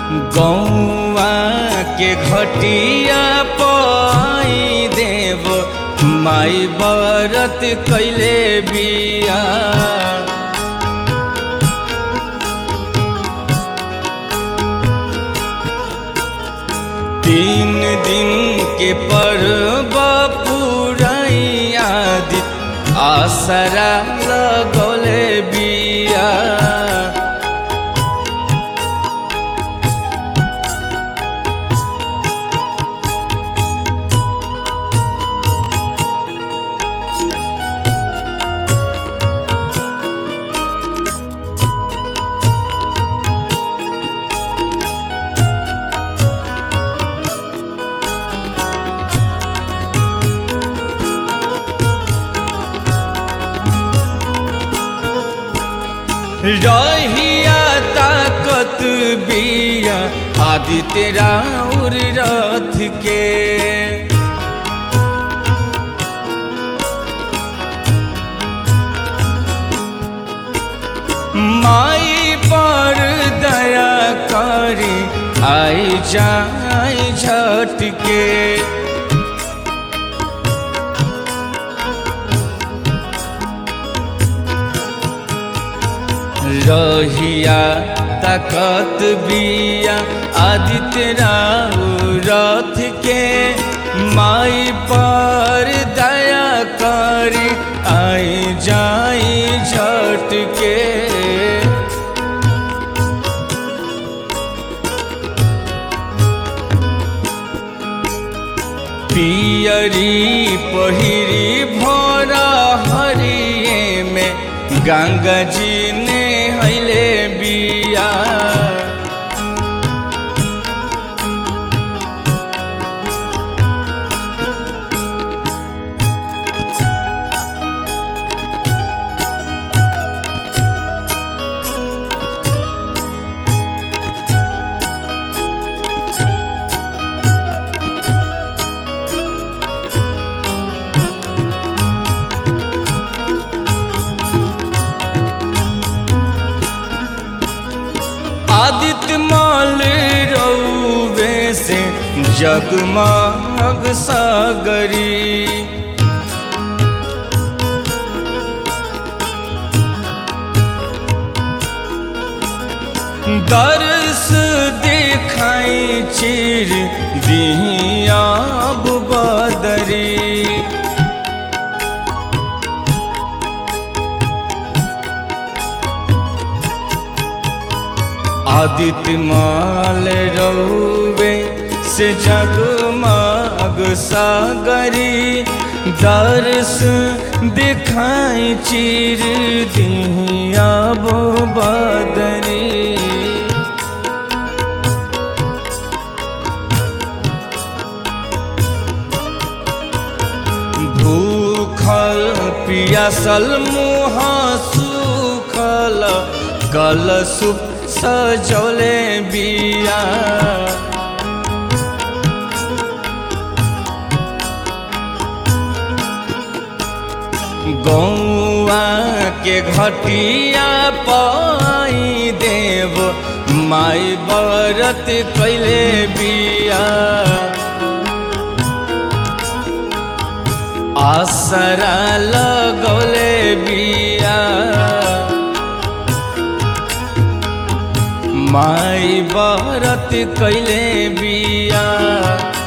गौवा के घटिया पाई देव माई बरत कैले बिया तीन दिन के पर्व पुरैया दी आसरा लगौले बिया रहिया ताकत बिया आदित्य राउर रथ के माई पर दया करी आई जाई झटके रहिया ताकत बिया आदित्य राउ रथ के माई पर दया करी आई जाई झटके पियरी पहिरी भरा हरिये में गंगा जी ने हैले बिया आदित्य माल रौवे से जगमग सागरी दर्श दिखाई चिर दिया बदरी आदित्य माल रौवे से जगमग सागरी दर्श दिखाई चिर दिया वो बदरी भूखल पियासल मुँह सुखल गल सुप सजौले बिया गौआ के घटिया पाई देव माई बरत कैले बिया आसरा लगौले बिया माई बरत कैले बिया